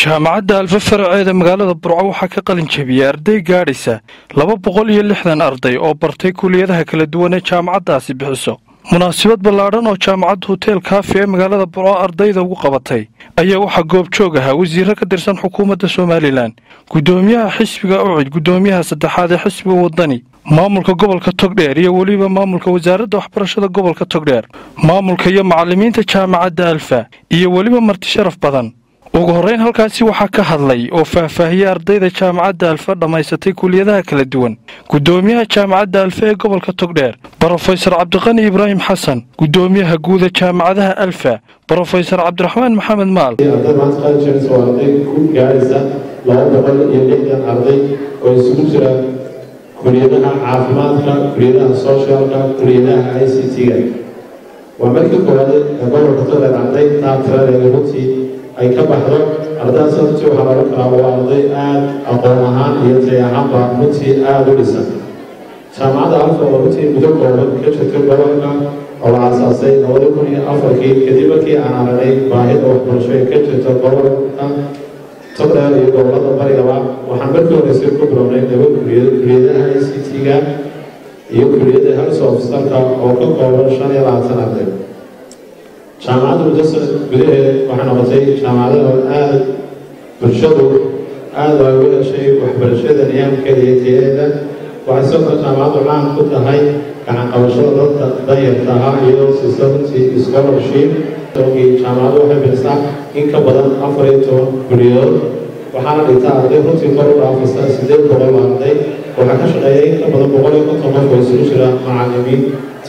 jaamacadda alfa faraceeda magaalada burco waxaa ka qalin jebiyey arday gaadhaysa laba boqol iyo lixdan arday oo bartay kuliyadaha kala duwan ee jaamacaddaasi bixiso munaasabad ballaadhan oo jaamacadda hotel kaafi ee magaalada burco ardayda ugu qabatay ayaa waxaa goobjoog ahaa wasiirro ka tirsan xukuumadda somalilan guddoomiyaha xisbiga ucid guddoomiyaha saddexaad ee xisbiga waddani maamulka gobolka togdheer iyo weliba maamulka wasaaradda waxbarashada gobolka togdheer maamulka iyo macallimiinta jaamacadda alfa iyo weliba marti sharaf badan ugu horrayn halkaasi waxaa ka hadlay oo faahfaahiyey ardayda jaamacadda alfa dhammaysatay kuliyadaha kala duwan guddoomiyaha jaamacadda alfa ee gobolka togdheer brofesor cabdiqani ibraahim xasan guddoomiyaha guuda jaamacadaha alfa brofesor cabdiraxmaan maxamed maal arday maanta qalinjebis waa arday ku gaadhaysa laba boqol iyo lixdan arday oo isugu jira kuliyadaha caafimaadka kuliyadaha socialka kuliyadaha i c t-ga waa markii koowaad ee gobolka togdheer arday taatiradeeda runtii ay ka baxdo ardaydaas runtii waxaa laga kalaa waa arday aada aqoon ahaan iyo tay ahaanba runtii aada u dhisan jaamacadda alfa oo runtii muddo kooban ka jirtay gobolka oo la aasaasay labada kun iyo afarkii kadib markii aan aragnay baahida waxbarasho ee ka jirta gobolka togdheer iyo gobolada barigaba waxaan markii horeysay ku bilownay laba kuliyad kuliyadaha i c t-ga iyo kuliyadda health officerka oo ka kooban shan iyo labaatan arday jaamacadda muddo sanad gudaheed waxay noqotay jaamacadaha aada bulshadu aada ay uga heshay waxbarashada niyaamkeeda iyo tayadeeda waxay sidoo kale jaamacaddu caan ku tahay gacan qabashada dadka danyarta ahaa iyo sisanti scholarship jaamacaddu waxay bixisaa in ka badan afar iyo toban kuliyadood waxaana dhigtaa arday runtii kor u dhaafaysa sideed boqol arday waxaa ka shaqeeya in ka badan boqol iyo konton qof oo isugu jira macallimiin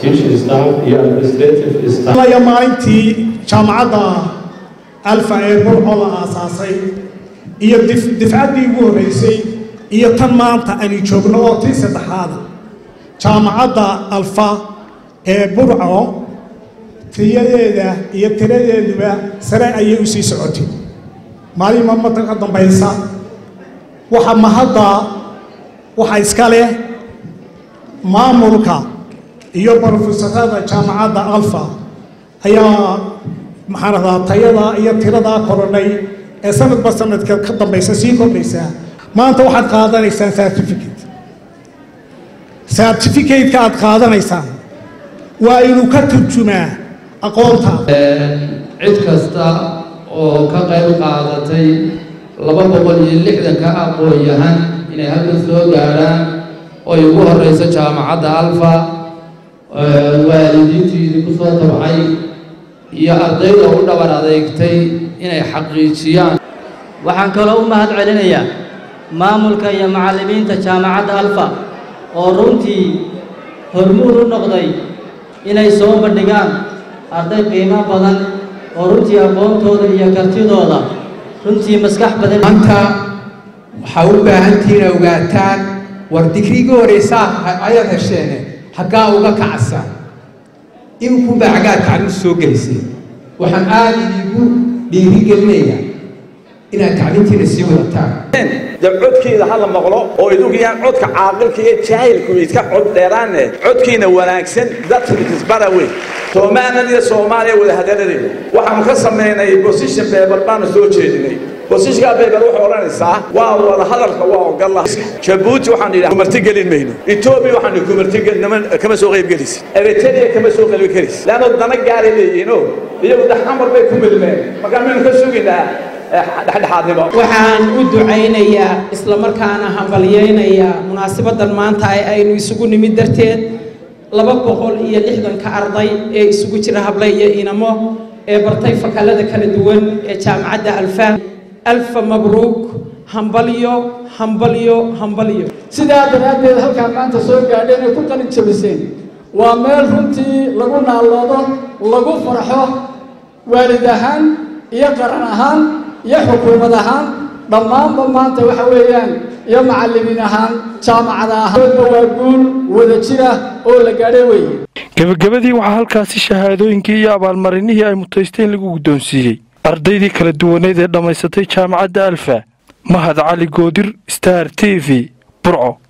maalintii jaamacadda alfa ee burco la aasaasay iyo difcaddii ugu horreysay iyo tan maanta aynu joogno oo tii saddexaada jaamacadda alfa ee burco tiyadeeda iyo tiradeeduba sare ayay u sii socotay maalin mamada ka dambaysa waxa mahadda waxa iska leh maamulka iyo brofesorada jaamacadda alfa ayaa maxaan radaa tayada iyo tiradaa korodhay ee sanadba sanadka ka dambaysa sii kordhaysaa maanta waxaad qaadanaysaan certificate certificate-ka aad qaadanaysaan waa inuu ka turjumaa aqoontaada cid kasta oo ka qayb qaadatay laba boqol iyo lixdanka aqoon-yahan inay halkan soo gaadhaan oo ay ugu horeyso jaamacadda alfa waalidiintiidii ku soo tabcay iyo ardayda u dhabar adeegtay inay xaqiijiyaan waxaan kaloo u mahad celinayaa maamulka iyo macallimiinta jaamacadda alfa oo runtii hormuud u noqday inay soo bandhigaan arday qiimo badan oo runtii aqoontooda iyo kartidooda runtii maskax badan maanta waxaa u baahantihiin ogaataan war digriga horeysaa ayaad hesheene haggaa uga kacasa inkunbaa xaggaa tacliim soo gelisay waxaan aada idigu dhiirigelinayaa inaad tacliimtiina sii wadataan dee codkiina ha la maqlo oo idugiyaan codka caaqilka iyo jaahilku iska cod dheeraanne codkiina wanaagsan dadka isbara weyn somalilan iyo soomaaliya wadahadaladeyda waxaanu ka samaynay position paper baanu soo jeedinay bosishkaa bayber waxay odhanaysaa waa wada hadalka waa ogalla jabuuti waxaan idhaha kumarti gelin mayno etoobiya waxaan idhi kumarti kama soo qayb gelaysid eritrea kama soo qayb gelaysid leanno dana gaaray leeyihiino iyagu daxamar bay ku milmeen markaa maynu ka sugaynaa dhexdhexaadnimo waxaan u ducaynayaa isla markaana hambalyaynayaa munaasabaddan maanta aynu isugu nimid darteed laba boqol iyo lixdanka arday ee isugu jira hable iyo inamo ee bartay fakallada kala duwan ee jaamacadda alfa alfa mabruuk hambalyo hambalyo hambalyo sidaa daraaddeed halkaan maanta soo gaadheen ay ku qalin jabiseen waa meel runtii lagu naalloodo lagu farxo waalid ahaan iyo qaran ahaan iyo xukuumad ahaan dhammaanba maanta waxa weeyaan iyo macallimiin ahaan jaamacada ahaanba waa guul wada jira oo la gaadhay weeye gebagabadii waxaa halkaasi shahaadooyinkii iyo abaalmarinihii ay mutaysteen lagu guddoonsiiyey ardaydii kala duwaneed ee dhammaysatay jaamacadda alfa mahad cali goodir star t v burco